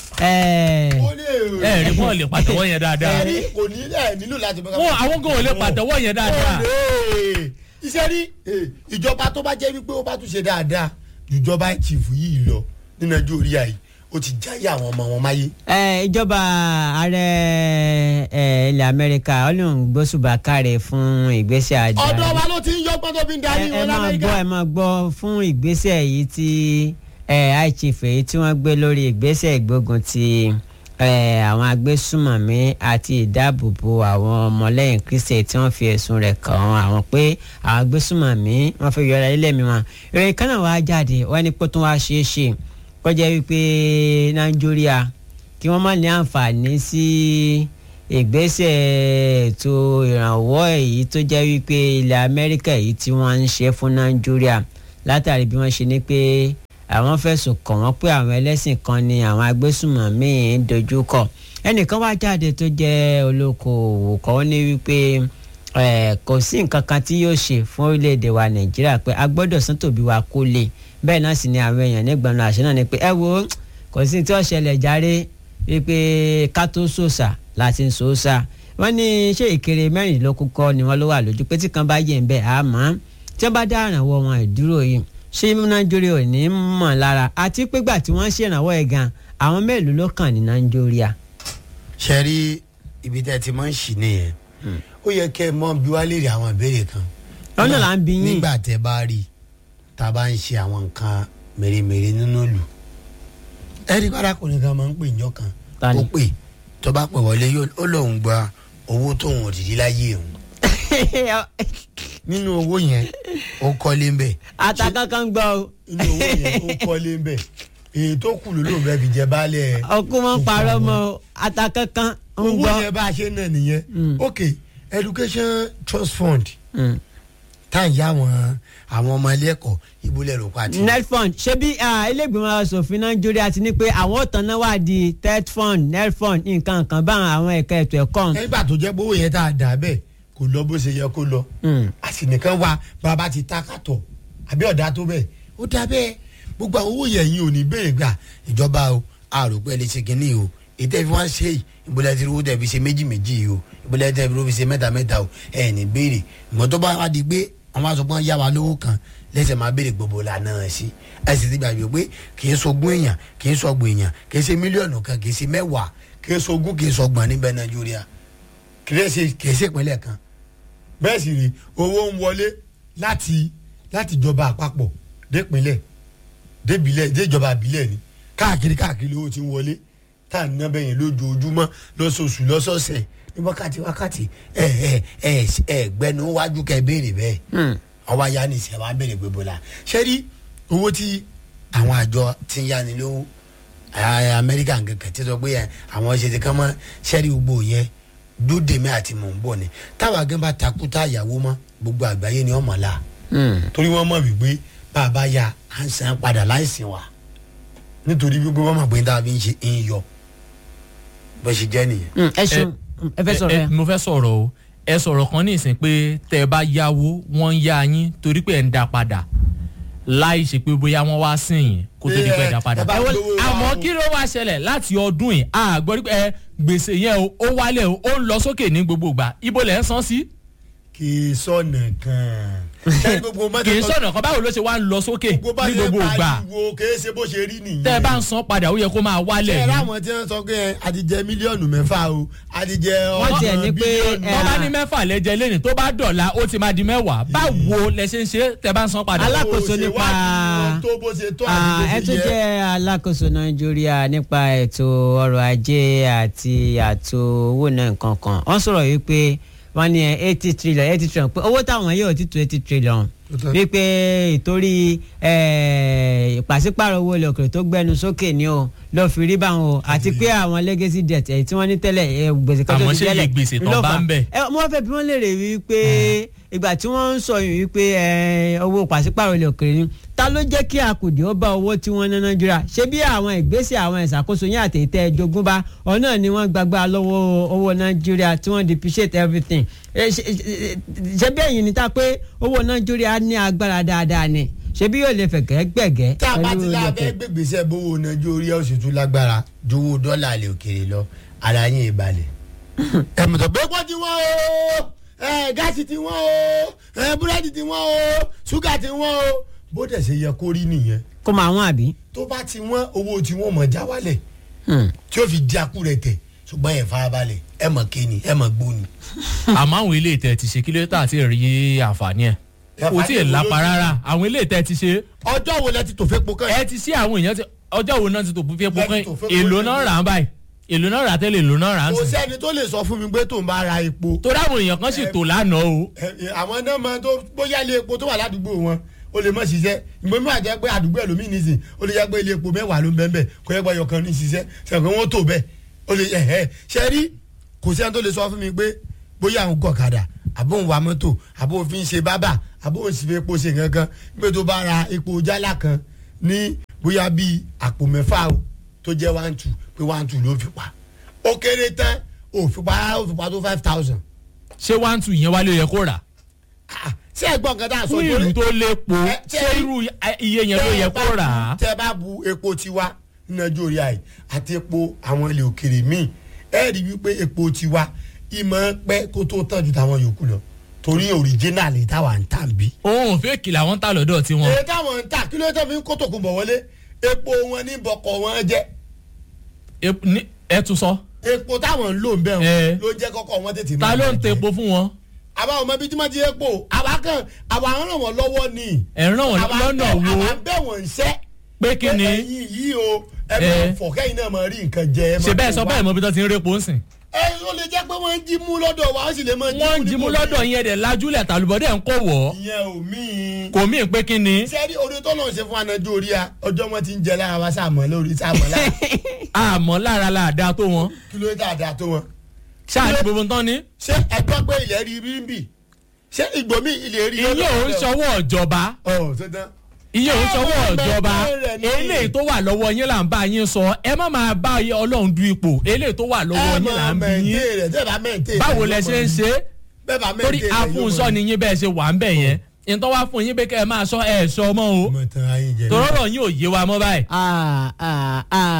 ẹ ó lè ẹ rí wọn lè pàtẹ́wọ́ yẹn dáadáa ẹ̀rí kò ní ẹ̀ nílò láti bọ́ wọn àwọn gan ò lè pàtẹ́wọ́ yẹn dáadáa Olè. iṣẹ́ rí eh, ìjọba tó bá jẹ́ wípé ó bá tún ṣe dáadáa ìjọba chief yìí lọ ní nàìjíríà yìí ó ti jáyé àwọn ọmọ wọn máyé. ẹ ìjọba ààrẹ ẹ ilẹ̀ amẹ́ríkà ọlọ́run gbósùbà káre fún ìgbésẹ̀ àjà ọ̀dọ̀ wa ló ti ń yọgbọ́n tó fi ń darí ẹ wọn máa lamẹ́ríkà. gbọ́ ẹ máa gbọ́ fún ìgbésẹ̀ yìí tí ẹ high chief èyí tí wọ́n gbé lórí ìgbésẹ̀ ìgbógun ti ẹ àwọn agbésùmọ̀mí àti ìdáàbòbò àwọn ọmọlẹ́yìn kristi tí wọ́n fi ẹ̀sùn rẹ̀ kàn án àwọn pé àwọn agbésùmọ̀mí wọ́n fi yọra ilé mi wọn ìròyìn kan náà wàá jáde wọ́n ní kó tún wá ṣeé ṣe kó jẹ́ wípé nàìjíríà kí wọ́n má ní àǹfààní sí ìgbésẹ̀ ètò ìrànwọ́ èyí tó jẹ́ wípé ilẹ̀ amẹ́ríkà èyí tí wọ́n ń ṣe fún nàìjíríà látàrí bí wọ́n ṣe ní pé àwọn fẹ̀sùn kàn wọ́n pé àwọn ẹlẹ́sìn kan ni àwọn agbésùmọ̀mí ń dojúkọ ẹnìkan wá jáde tó jẹ́ olókoòwò kan ó ní wípé kò sí nǹkan kan tí yóò ṣe fún orílẹ̀-èdè wa nàìjíríà pé a gbọ́dọ̀ sán tòbí wa kó lè bẹ́ẹ̀ náà sì ni àwọn èèyàn nígbàánu àṣẹ náà ni pé ẹ wo kò sí tí ó ṣẹlẹ̀ járe wípé ká tó sòsà láti ń sòsà wọ́n ní ṣé ìkéré mẹ́rìndínlógún kọ́ ni wọ́n ló wà lójú pé tí kan bá yẹ̀ ń bẹ̀ àmọ́ tí wọ́n bá dá ìrànwọ́ wọn ìdúró yìí ṣé nàìjíríà ò ní mọ̀ lára àti pégbà tí wọ́n ṣèrànwọ́ ẹ̀ gan àwọn mélòó ló kàn ní nàìjíríà. ṣe rí ibi tẹ́ ti máa ń ṣì nìyẹn ó yẹ kẹ́ ẹ mọ bí wàá lè rí àwọn ìbéèrè kan. lọ́nà là ń bí yín. nígbà tẹ́ bá rí tá a bá ń ṣe àwọn nǹkan mèremère nínú ìlú ẹ̀rí kọ́dákùnrin kan máa ń pè njọ́ kan ó pè tó bá pè wọlé ó lóun gba owó tóun òdìdí láyé òun nínú owó yẹn ó kọ́lé ń bẹ̀. àtàkànkàn gbọ́ o. nínú owó yẹn ó kọ́lé ń bẹ̀ èyí tó kù ló lóun fẹ́ fi jẹ baálẹ̀. ọkùnrin máa ń parọ́ mọ́ àtàkànkàn ń gbọ́. owó yẹn bá a ṣe náà nìyẹn ok education trust fund tá à ń yá àwọn àwọn ọmọ ilé ẹ̀kọ́ ìbúlẹ̀ rò pàtì. netfund ṣebí ilégbèmọ̀ asòfin nàìjíríà ti ní pé àwọn ò tanná wá di tetfund netfund nǹkan kan bá àwọn ẹ̀ka ètò ẹ̀kọ́. nígbà tó jẹ́ gbówó yẹn tá a dà bẹ́ẹ̀ kò lọ bó ṣe yẹ kó lọ. a sì nìkan wá bàbá ti ta kàtọ̀ àbí ọ̀dà tó bẹ́ẹ̀ ó dà bẹ́ẹ̀ gbogbo àwọn owó yẹn yìí ò ní béèrè gbà ìjọba o àròpẹ́ lè ṣe kínní o ètò ìfi wọn ṣe yìí ìbúlẹ̀ tí owó tẹ̀ fi ṣe méjì méjì yìí o ìbúlẹ̀ tẹ̀ fi ṣe mẹ́ta mẹ́ta o ẹ̀ ní béèrè ìmọ̀ tó bá wá di pé àwọn aṣọ pọ́n yá wa lówó kan lẹ́sẹ̀ máa béèrè gbogbo lànà sí ẹ sì ti gbàgbé pé kì í sọgbọ́n èèyàn kì í sọgbọ́n èèyàn kì í ṣe mílíọ̀nù kan kì í ṣe mẹ́wàá kì í sọgbọ́n kì í sọgbọ́n níbẹ̀ nàìjíríà kì í ṣe kì í ṣe ìpínlẹ̀ kan bẹ́ẹ̀ sì rí owó ń wọlé láti láti ìjọba àpapọ̀ dépínlẹ̀ débilẹ̀ déjọba àbílẹ̀ ni káàkiri káàkiri owó ti ń wọlé tá à ń ná bẹ́yẹn lójoojúmọ́ lọ́sọ̀ọ̀sù lọ́sọ̀ọ̀sẹ̀ ní wákàtí wákàtí ẹ ẹ ẹ ẹ gbẹnu wájú kẹ béèrè bẹ́ẹ̀ ọba ya ni ìṣẹ̀wá béèrè gbogbo la ṣé rí owó tí àwọn àjọ ti ń yáni lówó amẹ́ríkà kankan ti sọ pé àwọn ṣe ti kán mọ́ ṣẹ́rí gbogbo yẹn dúdèmí àti mò ń bọ̀ ni táwa gẹ́gẹ́ bá takú tá àyàwó mọ́ gbogbo àgbáyé ni ọmọ la torí wọ́n mọ̀ wípé bá a bá ya à ń san padà láìsìn wa nítorí gbogbo wọn mọ̀ pé tá a fi ń ṣe ń yọ bó ṣe jẹ́ nìyẹn. ẹ ṣeun ẹ fẹ́ sọ̀rọ̀ yẹn. mo fẹ́ sọ̀rọ̀ o ẹ sọ̀rọ̀ kan ní ìsìn pé tẹ́ ẹ bá yáwó wọ́n ń yá yín torí pé ẹ̀ ń da padà láì ṣe pé bóyá wọ́n wá sí yín kó tó di pé ẹ̀ dá padà. ẹ bá gbowó wa àmọ́ o. kí ló wá ṣẹlẹ̀ láti ọdún yìí a gbọ́ pé ẹ gbèsè yẹn o ó wálẹ̀ o ó ń lọ sókè ní gbogbo ìgbà ibo lẹ̀ ń san sí. kì í sọ̀nà kan. ṣé gbogbo mọ́tò kì í sọ̀nà kan báwo ló ṣe wá ń lọ sókè ní gbogbo ìgbà pariwo kì í ṣe bó ṣe rí nìyẹn. tẹ́ ẹ bá ń san padà ó yẹ kó máa wálẹ̀ ṣe ní. láwọn tí wọ́n sọ pé àtijẹ mílíọ̀nù mẹ́fà o àtijẹ Wọ́n tiẹ̀ ní pé, bílíọ̀nù. ẹ, tó bá ní mẹ́fà lẹ́jẹ̀ lẹ́nìí tó bá dọ̀la ó ti máa di mẹ́wàá báwo lẹ ṣe ń ṣe tẹ́ bá ń san padà. Alá- alákòóso Bó ṣe nípa- wádìí wọn tó bó ṣe tó àti Ah, bó ẹ ṣe tún yẹ. jẹ́ alákòóso nàìjíríà nípa ètò ọrọ̀ ajé àti àtò owó náà nǹkan kan wọ́n sọ̀rọ̀ yìí pé wọ́n ní eighty trillion eighty trillion pé owó táwọn yóò ti tó eighty trillion Ó tán. wípé ìtorí eh, ìpàsípàrọ̀ owó ilẹ̀ òkèrè tó gbẹnu sókè ni o lọ́ọ́ fi rí báwọn o àti pé àwọn legacy debt èyí tí wọ́n ní tẹ́lẹ̀ eh, gbèsè kan tó Àmọ́ ti ṣé iye tẹ́lẹ̀ gbèsè tán ló bá fà á. ń bẹ̀? ẹ mo wá fẹ́ bí wọ́n lè rè wípé ìgbà tí wọ́n ń sọ yìí wípé ẹ, owó pàṣípàrọ̀ ilẹ̀ òkèrè ni ta ló jẹ́ kí akùdé ó bá owó tí wọ́n ná nàìjíríà ṣé bí àwọn ìgbésẹ̀ àwọn ìṣàkóso yín àtẹ̀tẹ̀ jogúnbá ọ̀nà ni wọ́n gbàgbá lọ́wọ́ owó nàìjíríà tí wọ́n depreciate everything Ẹ, ṣe- ṣe- ṣe bí ẹ̀yin ni ta pé owó nàìjíríà ní agbára dáadáa ni ṣé bí yóò lè fẹ̀gẹ́ gbẹ̀gẹ́ tá a bá ti pẹ̀lú la ilẹ̀ fẹ́ òkèrè? gbégbèsè bówó nàìjíríà ó sì tún lágbára ju owó dọ́là àlè òkèèrè lọ ara yín ìbalẹ̀. ẹ mọ̀ tó pé pọ́ ti wọ́n o ẹ gáàsì ti wọ́n o ẹ búrẹ́dì ti wọ́n o ṣúgà ti wọ́n o bó dẹ̀ ṣe yẹ kó rí nìyẹn kó máa wọ́n àbí. tó bá ti wọ́n owó tí wọ́n mọ̀ já wálẹ̀ Hmm. tí ó fi di akú rẹ̀ tẹ̀ ṣùgbọ́n ẹ̀ farabalẹ̀ ẹ mọ̀ kéènì ẹ mọ̀ gbóni. àmọ́ àwọn ilé ìtẹ̀ ti ṣe kí ló tà àti rí àǹfààní ẹ̀ kò tí ì lápá rárá àwọn ilé ìtẹ̀ ti ṣe ọjọ́ wo lẹ ti tò fẹ́ po kàn ẹ ti sí àwọn èèyàn ti ọjọ́ wo náà ti tò fún fífi Lẹ́yìn pọ́kàn tó fẹ́ èlò pọ́kàn. náà rà ń báyìí èlò náà rà tẹ́lẹ̀ èlò náà rà ń kò sìn sẹ́ni tó lè sọ fún mi pé tó ń bá ra epo torí àwọn èèyàn kan sì tò lánàá o ẹ, ẹ, àwọn náà máa tó bóyá ilé epo tó wà ládùúgbò wọn ó lè má ṣiṣẹ́ ìgbọ́n mi àjẹ́ pé àdúgbò ẹlòmíì nìsín ó lè jẹ́ pé ilé epo mẹ́wàá ló ń bẹ́ẹ̀ bẹ́ẹ̀ kó yẹ pé ọyọkan ní ṣiṣẹ́ sẹ́wọ̀n wọn tó bẹ́ẹ̀ ó lè ẹ̀ ẹ́ ṣe rí kò sí ẹni tó lè sọ fún mi pé bóyá àwọn gọ̀kadà àbó ń wa mọ́tò àbó fi ń ṣe bábà àbó ń sì fi epo ṣe kankan pé tó bá ra epo jálá kan ní bóyá bíi àpò mẹ́fà o tó jẹ́ one two pé one two ló fi pa ó kéré tán ó fi pa ó fi pa tó five thousand. ṣé one two yẹn wálé yẹ kó rà ṣé ẹ gbọ́ nǹkan tá a sọ fún ìlú tó lépo Ẹ, ṣé ṣé rí- irú iye yẹn ló yẹ kó rà á. tẹ bá bu epo tiwa ní nàìjíríà yìí àti epo àwọn ilẹ̀ òkèrè míì ẹ rí wípé epo tiwa ìmọ̀ pẹ́ kó tó tán ju tàwọn yòókù lọ torí òrìjínàlì táwa ń tà ń bí. òun fèkì làwọn ń tà lọ́dọ̀ tiwọn. èyí táwọn ń tà kí ló tẹ́ fi ń kó tòkun bọ̀ wọlé epo wọn ní bọ̀kọ̀ wọn jẹ́ Ep- ní- ẹ tún sọ epo táwọn ń lò ń bẹ̀ Ẹ. wọn ló jẹ́ kọ́kọ́ wọn tètè ta máa ló ń bàjẹ́. tepo fún wọn. àwa ọmọ ibi tí wọ́n ti epo àwa kan àwa ń ràn wọ́n lọ́wọ́ ni. ẹ̀ ń ràn wọ́n àwa ń lọ́nà bẹ̀- wo àwa ń bẹ̀ wọ́n ń ṣẹ́ pé kí ni ẹyin yìí o ẹ Ẹ. máa fọ kẹ́yìn náà máa rí nǹkan jẹ. ẹ máa ṣe bẹ́ẹ̀ kó sọ wá. bẹ́ẹ̀ mọ bí tó ti ń répo ń sìn. ẹ ó lè jẹ́ pé wọ́n ń jí mú lọ́dọ̀ wa ó sì lè máa jí mú wọ́n ń jimú níbòmíì. lọ́dọ̀ yẹn dẹ̀ lajúlẹ̀ tàlùbọ́dẹ̀ ń kó wọ̀ ìyẹn ò míì. kò mí pé kí ni sẹ́rí orí tó lọ́n ṣe fún anájú orí a ọjọ́ wọn ti ń jẹ lára wa sàmọ́ lórí sàmọ́ lára àmọ́ lára la àdá tó wọn kí ló dé àdá tó wọn. ṣáà ní gbogbo tán ni. ṣé ẹgbẹ́ pé ilẹ̀ rí rí ń bì ṣé ìgbòmí ilẹ̀ rí iye òun ṣọwọ́ ìjọba ọ̀ tó tán. iye òun ṣọwọ́ Ẹ, ìjọba bẹ́ẹ̀ rẹ̀ ni. eléyìí tó wà lọ́wọ́ yín là ń bá yín sọ ẹ má máa bá ọlọ́run du ipò eléyìí tó wà lọ́wọ́ yín là ń bí yín rẹ̀ tẹ́ bá mẹ́ǹtẹ́ báwo lẹ ṣe ń ṣe é bẹ́ẹ̀ bá torí mẹ́ǹtẹ́ rẹ̀ afúnṣọ́ ni yín bẹ́ẹ̀ ṣe wà ń bẹ̀ yẹn ìtọ́ wá fún yín pé kẹ́ ẹ máa sọ ẹ̀ sọ mọ́ o ọmọ tán ayé jẹ. tọ́rọ̀ yín ò yé wa mọ́ báyìí. Ah, ah,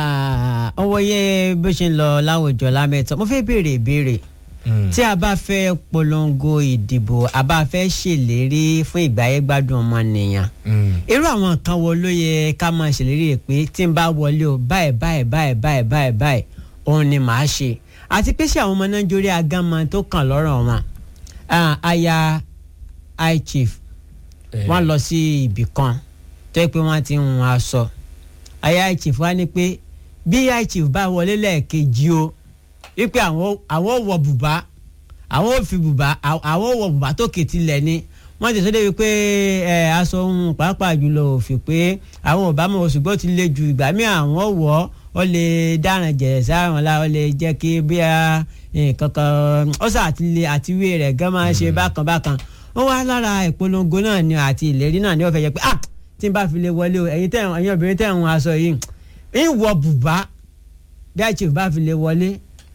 ah, ọwọ́ yẹ bó ṣe ń lọ láwùjọ lámẹ́tọ́ mo fẹ́ béèrè ìbéèrè tí a bá fẹ́ polongo ìdìbò a bá fẹ́ ṣèlérí fún ìgbáyégbádùn ọmọnìyàn irú àwọn nǹkan wo ló yẹ ká máa ṣèlérí rẹ̀ pé tí n bá wọlé o báyìí báyìí báyìí báyìí báyìí báyìí òun ni màá ṣe àti pé ṣé àwọn ọmọ nàìjíríà gánmọ tó kàn lọ́rọ̀ wọn Ah, aya high chief wọ́n lọ sí ibì kan tó yẹ pé wọ́n ti ń hun aṣọ aya high chief wá ní pé bí high chief bá wọlé lẹ́ẹ̀kejì o wípé àwọn àwọn wọ bùbá àwọn ò fi bùbá àwọn ò wọ bùbá tó kètì lẹ̀ ni wọ́n ti sọ débi pé ẹ aṣọ ohun pàápàá jùlọ ò fi pé àwọn ò bá mọ̀ ṣùgbọ́n ó ti le ju ìgbà míì àwọn wọ̀ ó lè dáràn jẹ̀rẹ̀ sáwọn la ó lè jẹ́ kí bí a nǹkan kan ó sà àti lè àtiwé rẹ̀ gan máa ń ṣe bákan bákan ó wá lára ìpolongo náà ni àti ìlérí náà ni ó fẹ́ jẹ́ pé ah tí n bá fi lè wọlé o ẹ̀yin tẹ̀ ẹ̀yin obìnrin tẹ̀ ń hun aṣọ yìí ń wọ bùbá bí àìsí bá fi lè wọlé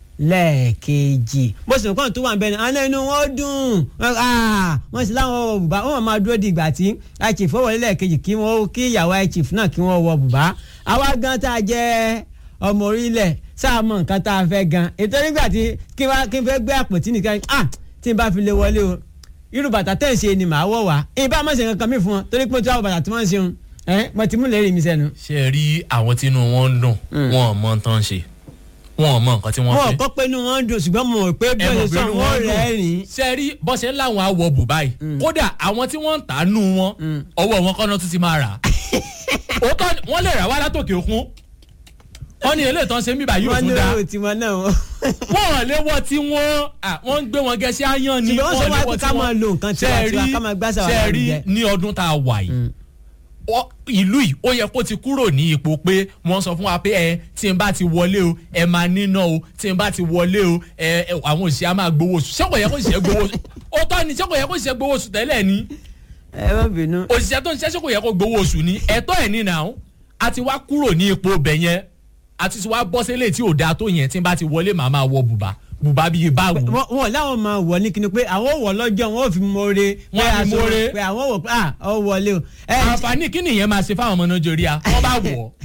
lẹ́ẹ̀kejì bó sì nǹkan tó wà nbẹ ni alẹ́ inú wọn dùn wọ́n sì láwọn wọ bùbá wọ́n máa dúró di ìgbà tí àìsí fọwọ́lé lẹ́ẹ̀kejì kí wọ́n kí ìyàwó àìsí náà kí wọ́n wọ bùbá àwa gan tá a jẹ́ ọmọ orílẹ̀ sáà mọ nǹkan tá a fẹ́ gan ètò nígbà tí kí n fẹ́ gbé àpótí nìkan ah tí n bá fi lè wọlé o irú bàtà tẹ̀ ń ṣe ni màá wọ̀ wá ìbá má ṣe kankan mi fún wọn torí pé tí wọ́n bàtà tí wọ́n ń ṣeun ẹ mo ti mú lẹ́rìí mi sẹ́nu. ṣe é rí àwọn tínú wọn ń dùn wọn ò mọ tán ṣe wọn ò mọ nǹkan tí wọ́n wọn fẹ́. kọ́ pé inú wọn ń dùn ṣùgbọ́n mo rò pé bí ẹ wọ́n mọ̀ ṣe pé sọ inú wọn wọn dùn. rẹ́rìn-ín. ṣe é rí bọ́ ṣe ń láwọn awọ bùbá yìí kódà àwọn tí wọ́n ń tà á nù wọn ọwọ́ wọn kọ́nà tún ti máa rà á. òótọ́ ni wọ́n lè rà wá látòkè òkun wọ́n ní eléyìí tán ṣe ń bíbá yóò wọ́n tún ní dá owó tiwọn náà wọ́n. wọ́n ò lé wọ́n tí wọ́n à, wọ́n ń gbé wọn gẹ̀ẹ́sì áyán ni Ṣùgbọ́n wọ́n sọ ò lé wá pé wọ́n ká tí wọ́n- máa lo nǹkan Ṣé ẹ tiwa-tiwa, rí- ká máa gbásà wà ṣé ẹ rí lárugẹ. ní ọdún tá a wà yìí ọ- ìlú yìí ó yẹ kó ti kúrò ní ipò pé wọ́n sọ fún wa pé ẹ tí n bá ti wọlé o ẹ máa níná o tí n bá ti wọlé o ẹ ẹ, àwọn òṣìṣẹ́ á máa gbowó oṣù ṣé kò yẹ kó ṣiṣẹ́ gbowó oṣù ó tọ́ ni ṣé kò yẹ kó ṣiṣẹ́ gbowó oṣù tẹ́lẹ̀ ni ẹ má bínú. òṣìṣẹ́ tó ń ṣiṣẹ́ ṣé kò yẹ kó gbowó oṣù ni ẹ̀tọ́ ẹ̀ ní nàá a ti wá kúrò ní ipò bẹ̀ yẹn a ti wá bọ́ sílé tí ò dáa tó yẹn tí n bá ti wọlé màá máa wọ bùbá bùbá bíi báwo. wọn wọn láwọn máa wọ ní kíni pé àwọn wọ lọ́jọ́ wọn ò fi mọre Wọ́n á fi mọre. pé àwọn wọ pé ah ọ wọlé o. ẹ àǹfààní kí nìyẹn máa ṣe fáwọn ọmọ nàìjíríà wọ́n bá wọ̀ ọ́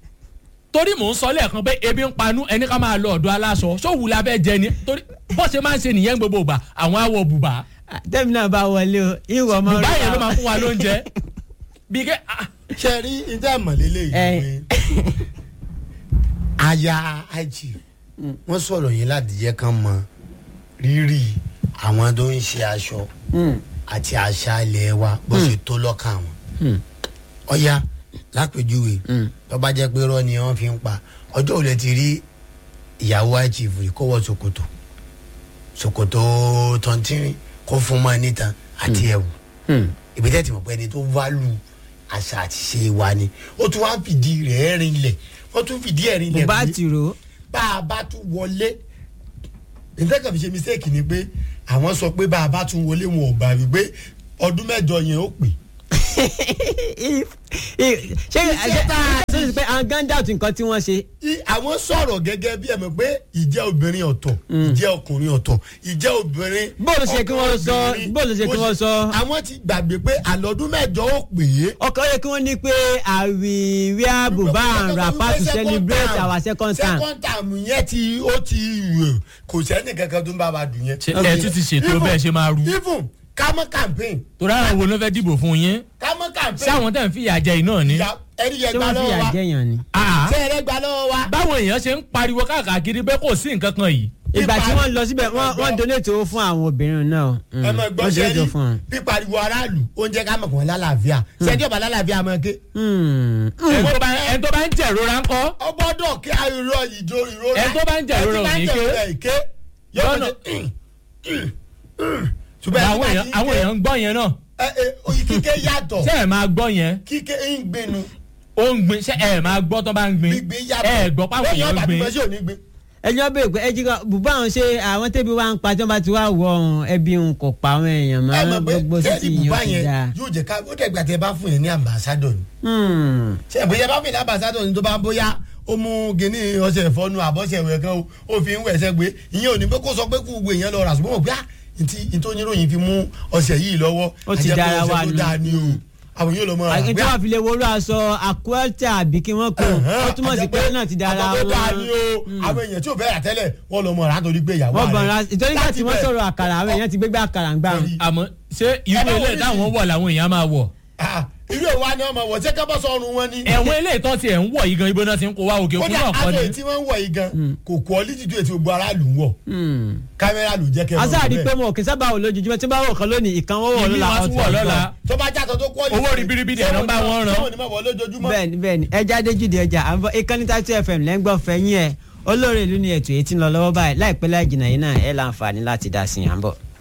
torí mò ń sọ lẹ́ẹ̀kan pé ebi ń panú ẹni ká máa lọ ọ̀dọ̀ aláṣọ sóòwù la bẹ́ẹ̀ jẹ ni torí bó ṣe máa ń ṣe nìyẹn gbogbo ìgbà àwọn awọ bùbá tẹ́mi náà bá wọlé o ìwọ ọmọ bùbá rẹ yẹn ló máa fún wa lóúnjẹ bí kẹ́ ah, ṣe rí ìdá ìmọ̀lélẹ̀ Ẹ. yìí pé aya àìjì wọ́n sọ̀rọ̀ yẹn láti jẹ́ kán mọ rírì àwọn tó ń ṣe aṣọ àti àṣà ilẹ̀ wa bó ṣe tó lọ́kàn wọn. ọ̀ya lápèjúwe tó bá jẹ́ pé rọ́ ni wọ́n fi ń pa ọjọ́ òun lè ti rí ìyàwó àìjì rí kó wọ ṣòkòtò ṣòkòtò tọ̀ntìrìn kó fún mọ́ níta àti ẹ̀wù ibi tẹ́ ti mọ̀ pé ẹni tó válù àṣà àti ṣe wa ni ó tún wá fìdí rẹ̀ rinlẹ̀ wọ́n tún fìdí ẹ̀ rinlẹ̀ bùbá pé tìrò bá a bá tún wọlé ìtẹ́kàn fi ṣe mistake ni pé àwọn sọ pé bá a bá tún wọlé wọn ò bá rí pé ọdún mẹ́jọ yẹn ó pè ṣé ṣé ṣé pé àwọn ganda ọ̀tún nǹkan tí wọ́n ṣe. I- àwọn sọ̀rọ̀ gẹ́gẹ́ bí ẹ mọ̀ pé ìjẹ́ obìnrin ọ̀tọ̀ ìjẹ́ ọkùnrin ọ̀tọ̀ ìjẹ́ obìnrin Bóòlù ṣe kí wọ́n sọ, ọkùnrin, bóòlù ṣe kí bó wọ́n sọ. àwọn ti gbàgbé pé àlọ́dún mẹ́jọ ó pè é ọkọ yẹ kí wọ́n ní pé àwì wear buba and wrapper to celebrate our second time. second time yẹn ti ó ti rò kò sẹ́ni kankan tó ń bá wa dùn yẹn. ṣe ẹ tún ti ṣètò bẹ́ẹ̀ ṣe máa rú even kámọ́ campaign torí àwọn wo ló fẹ́ dìbò fún yín kámọ́ campaign. ṣé àwọn tẹ̀ ń fìyà jẹ yìí náà ni. ìyá ẹni yẹn ṣé gba wọ́n fi lọ́wọ́ wa àjẹyàn ni. Ah, ṣé ẹrẹ gba lọ́wọ́ wa. báwọn èèyàn ṣe ń pariwo káàkiri pé kò sí nǹkan kan yìí. ìgbà tí wọ́n lọ síbẹ̀ wọ́n wọ́n donate owó fún àwọn obìnrin náà. ẹ mọ gbọ́ wọ́n donate sẹ́ni owó fún wọn. pípariwo aráàlú oúnjẹ ká mọ̀ kàn lálàáfíà sẹ́ni ọba lálàáfíà máa ké. Hmm. ẹni tó bá- ẹni tó bá ń jẹ̀rora ńkọ́ ọgbọ́dọ̀ kí ayọ̀rọ̀ ìjọ ìrora. Ẹ tó bá ń jẹ ìrora ò ní ké. ké. Lọ́nà- ṣùgbọ́n àwọn èèyàn àwọn èèyàn ń gbọ́ yẹn náà kíké yàtọ̀ ṣé ẹ máa gbọ́ yẹn kíké ń gbénu ó ń gbin ṣé ẹ máa gbọ́ tó bá ń gbin gbígbé yàtọ̀. ẹ gbọ́ páwọn Bẹ́ẹ̀ni èèyàn ń ọba gbin bímọ sí òní gbé. ẹjọ́ bẹ́ẹ̀ pé ẹjí kan bùbá àwọn ṣe àwọn tẹ́bi wá ń pa tí wọ́n bá ti wá wọ ọ̀hún ẹbí ń kò pa àwọn èèyàn ẹ máa mọ̀ pé gbogbo sí ti tẹ́lẹ̀ bùbá yàn ti yẹn dáa. yóò jẹ́ ká ó dẹ̀gbà tẹ́ bá fún yẹn ní ambassador ni. Hmm. ṣe bóyá bá fún yẹn ní ambassador ni tó bá bóyá ó mú gíní ọṣẹ ìfọnu àbọ̀ṣẹ ìwẹ̀ kan o, ó fi ń wẹ̀ ẹsẹ̀ gbé ìyẹn ò ní pé kó sọ pé kó gbogbo èèyàn lọ rà ṣùgbọ́n mọ̀ pé ah ntí ntòyìnròyìn fi mú ọṣẹ yìí lọ́wọ́ Ó ti àjẹpẹ́ dára ọṣẹ wa tó nù. dáa ni o àwọn yóò lọ mọ ra àti tí pé wọ́n fi lè wọlé aṣọ àkúẹ́tà àbí kí wọ́n kó ó túmọ̀ sí pé náà ti dára àtọ̀ tó dáa wọn. ni o àwọn èèyàn tí ò fẹ́ rà tẹ́lẹ̀ wọ́n lọ mọ̀ rà torí pé ìyàwó wọ́n rẹ̀. bọ̀nra ìtọ́jú nígbà tí wọ́n Láti sọ̀rọ̀ àkàrà àwọn èèyàn ti gbégbé àkàrà ń gbà wọn. Orí. àmọ́ ṣé irú Ẹ bá ilé wọlé táwọn sí. wọ̀ làwọn èèyàn máa wọ̀ Ah, irú ìwà ni ọmọ wọ̀ ṣé ká bọ́ sọ́run wọn ni. ẹ̀wọ̀n ilé ìtọ́ tiẹ̀ ń wọ̀ yìí gan ibo náà ti ń kó wá òkè òkun kódà náà kọ́ aṣọ ni èyí tí wọ́n ń wọ̀ yìí gan kò quality tó ètò gbogbo aráàlú ń wọ̀ Hmm. kámẹ́rà ló jẹ́ kẹ́ ẹ mọ̀ asáàrí bẹ́ẹ̀. pé mo kì í sábà wò lójoojúmọ́ tí bá wò kan lónìí ìkan wọ́n wọ̀ ìmí lọ́la wọn tún wọ̀ lọ́la tó bá jàtọ̀ tó quality. Owó ribiribi dẹ̀ ló ń bá wọn rán. sọ́wọ́n ni mo wọ̀ lójoojúmọ́. bẹ́ẹ̀ni bẹ́ẹ̀ni ẹja déjúde ẹja àbọ̀ ìkànnì tàtú fm lẹ́ngbọ́n fẹ́yìn ẹ̀ olóore ìlú ni ètò èyí tí ń lọ lọ́wọ́ báyìí láìpẹ́ láì jìnnà yìí náà ẹ̀ láǹfààní láti dá sí i à ń bọ̀.